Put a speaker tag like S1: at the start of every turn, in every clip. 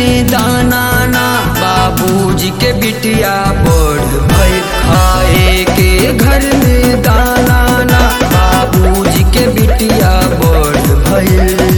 S1: में दाना ना बाबूजी के बिटिया बढ़ भई खाए के घर में दाना ना बाबूजी के बिटिया बढ़ भई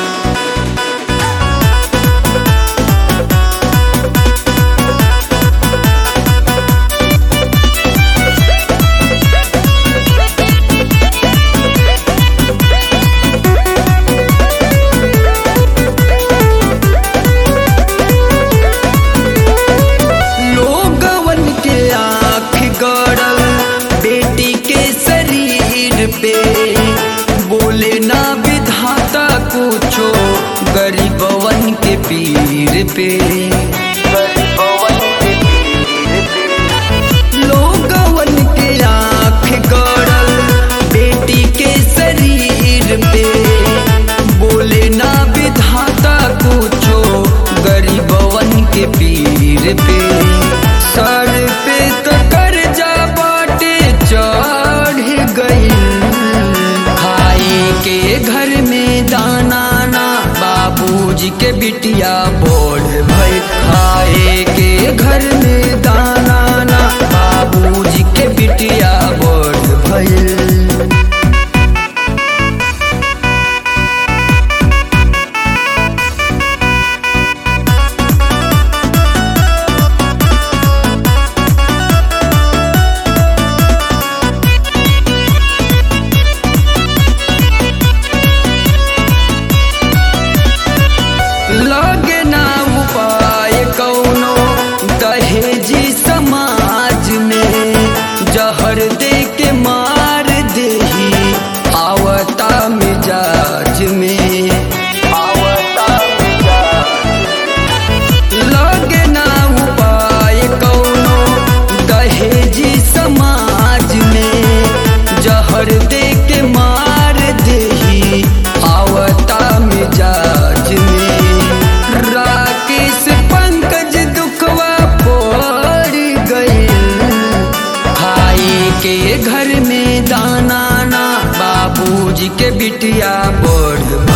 S1: लोगवन के आँख गड़ल बेटी के शरीर पे बोले ना विधाता कुछो गरीबवन के पीर पे लोगवन के आँख गड़ल बेटी के शरीर पे बोले ना विधाता कुछो गरीबवन के पीर पे सर पे तो कर्जा बाटे चढ़ गई खाए के घर में दाना ना बाबूजी के बिटिया बोल भई खाए के घर में दाना ना बाबूजी के बिटिया बोल भई लगे ना उपाय कौनो दहेजी समाज में जहर दे के मार देही आवता मिजाज में आवता लगे ना उपाय कौनो दहेजी समाज में जहर दे के मार देही आवता मिजाज में राकेश पंकज दुखवा पड़ गई खाए के घर में दाना ना बाबूजी के बिटिया बढ़